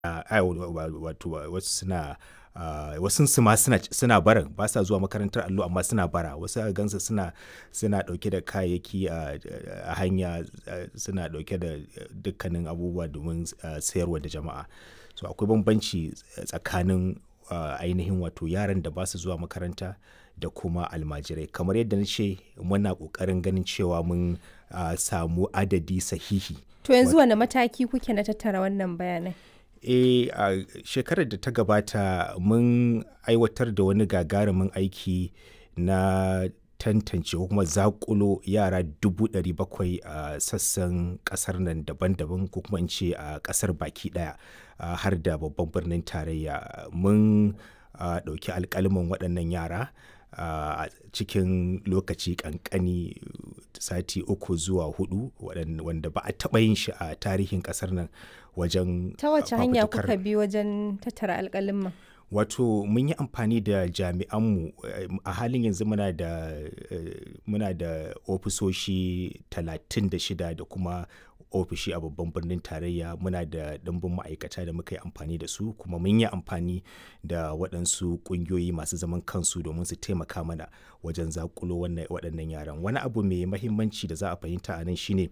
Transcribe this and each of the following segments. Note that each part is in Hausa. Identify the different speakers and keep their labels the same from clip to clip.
Speaker 1: wato wasu suna wasu su ma suna barin ba sa zuwa makarantar allo amma suna bara wasu a gansu suna suna dauke da kayayyaki a hanya suna dauke da dukkanin abubuwa domin sayarwa da jama'a so akwai bambanci tsakanin ainihin wato yaran da ba su zuwa makaranta da kuma almajirai kamar yadda na ce muna kokarin ganin cewa mun samu adadi sahihi
Speaker 2: to yanzu wane mataki kuke na tattara wannan bayanai
Speaker 1: e a shekarar da ta gabata mun aiwatar da wani gagarumin aiki na tantance ko kuma zakulo yara dubu ɗari bakwai a sassan ƙasar nan daban-daban ko kuma in ce a ƙasar baki ɗaya har da babban birnin tarayya mun ɗauki alƙalmin waɗannan yara a cikin lokaci ƙanƙani sati uku zuwa hudu wanda ba a taɓa yin shi a tarihin ƙasar nan wajen
Speaker 2: ta wace hanya kuka bi wajen tattara alƙalin
Speaker 1: wato mun yi amfani da jami'anmu a halin yanzu muna da muna da ofisoshi 36 da kuma ofishi a babban birnin tarayya muna da ɗimbin ma'aikata da muka yi amfani da su kuma mun yi amfani da waɗansu ƙungiyoyi masu zaman kansu domin su taimaka mana wajen zakulo waɗannan yaran wani abu mai mahimmanci da za a fahimta a nan shine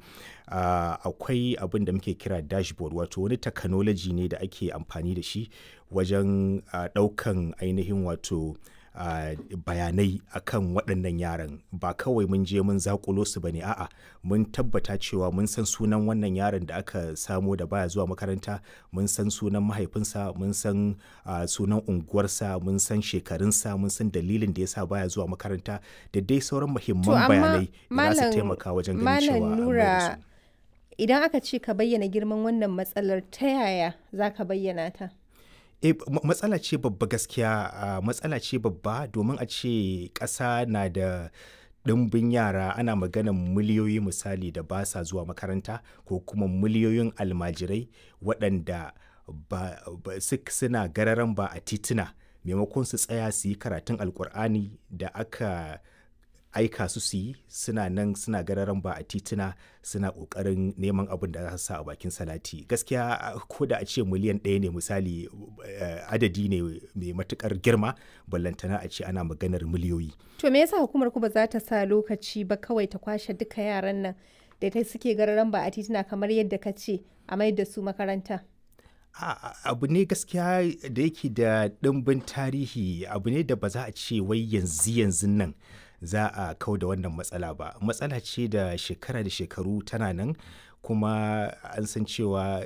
Speaker 1: akwai abin da muke kira dashboard wato wani technology ne da ake amfani da shi wajen ɗaukan ainihin wato Uh, bayanai akan waɗannan yaran ba kawai mun je mun zakulo su bane a'a mun tabbata cewa mun san sunan wannan yaron da aka samo da baya zuwa makaranta mun san sunan mahaifinsa mun san uh, sunan unguwarsa mun san shekarunsa mun san dalilin da yasa baya zuwa makaranta da dai sauran muhimman bayanai da za su taimaka wajen ganin cewa
Speaker 2: nura idan aka ce ka bayyana girman wannan matsalar ta yaya za ka bayyana ta
Speaker 1: e matsala ce babba gaskiya uh, matsala ce babba domin a ce ƙasa na da ɗimbin yara ana maganan miliyoyi misali da ba sa zuwa makaranta ko kuma miliyoyin almajirai waɗanda ba, ba suna gararan ba a tituna maimakon su tsaya su yi karatun alkur'ani da aka aika su su yi suna nan suna gararan ba a tituna suna kokarin neman abin da za su sa a bakin salati gaskiya ko da a ce miliyan ɗaya ne misali adadi ne mai matukar girma ballantana a ce ana maganar miliyoyi
Speaker 2: to me yasa hukumar ku ba za ta sa lokaci ba kawai ta kwashe duka yaran nan da ta suke gararan ba a tituna kamar yadda ka ce a mai da su makaranta
Speaker 1: abu ne gaskiya da yake da ɗimbin tarihi abu ne da ba za a ce wai yanzu yanzu nan za a kau da wannan matsala ba matsala ce da shekara da shekaru tana nan kuma an san cewa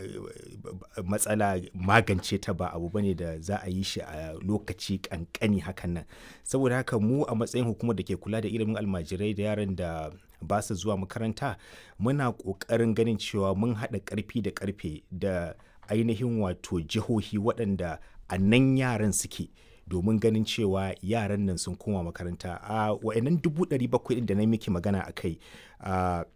Speaker 1: matsala magance ta ba abu bane da za a yi shi a lokaci kankani hakan nan saboda haka mu a matsayin hukumar da ke kula da ilimin almajirai da yaran da ba su zuwa makaranta muna ƙoƙarin ganin cewa mun haɗa ƙarfi da ƙarfe da ainihin wato jihohi waɗanda a nan yaran suke domin ganin cewa yaran nan sun koma makaranta a wa'annan dubu ɗari bakwai da na miki magana a kai a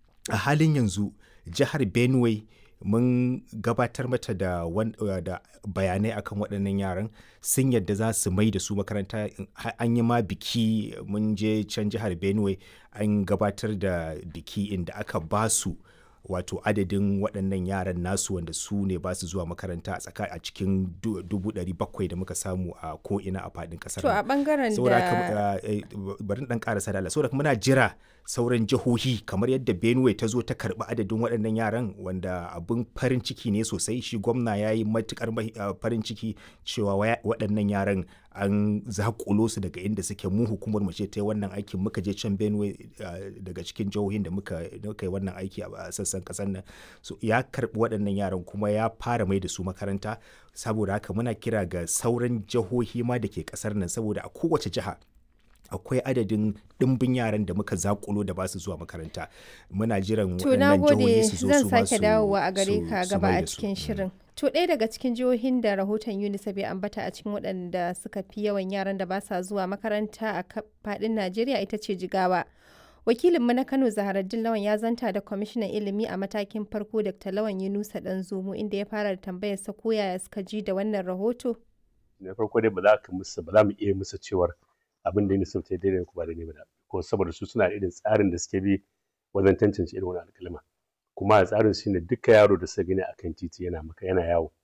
Speaker 1: halin yanzu jihar benue mun gabatar mata da, da bayanai akan waɗannan yaran sun yadda za su mai da su makaranta an yi ma biki mun je can jihar benue an gabatar da biki inda aka ba su wato adadin waɗannan yaran nasu wanda su ne ba su zuwa makaranta a tsaka a cikin dubu ɗari bakwai da muka samu a ko'ina a faɗin ƙasar
Speaker 2: to a ɓangaren da
Speaker 1: bari ɗan ƙarasa da saboda muna jira sauran jihohi kamar yadda benue ta zo ta karɓi adadin waɗannan yaran wanda abin farin ciki ne sosai shi gwamna ya yi matuƙar farin ciki cewa waɗannan yaran an zakulo su daga inda suke mu hukumar mu ce ta yi wannan aikin muka je can benue daga cikin jihohin da muka yi wannan aiki a sassan kasar nan so ya karbi waɗannan yaran kuma ya fara mai da su makaranta saboda haka muna kira ga sauran jihohi ma da ke kasar nan saboda a kowace jiha akwai adadin ɗimbin yaran da muka zakulo da ba su zuwa makaranta muna jiran waɗannan jihohi su zo su
Speaker 2: zan sake dawowa a gare ka gaba a cikin shirin to ɗaya daga cikin jihohin da rahoton unicef ya ambata a cikin waɗanda suka fi yawan yaran da ba sa zuwa makaranta a faɗin najeriya ita ce jigawa wakilinmu na kano zaharaddin lawan ya zanta da kwamishinan ilimi a matakin farko dr lawan yunusa dan zomo inda ya fara da tambayar sa ko yaya suka ji da wannan rahoto
Speaker 3: na farko dai ba za ka musu ba za mu iya musu cewar abin da unicef ta daidai ko ba daidai ba ko saboda su suna irin tsarin da suke bi wajen tantance irin wani alkalma kuma a tsarin shine duka yaro da suka gani akan titi yana maka yana yawo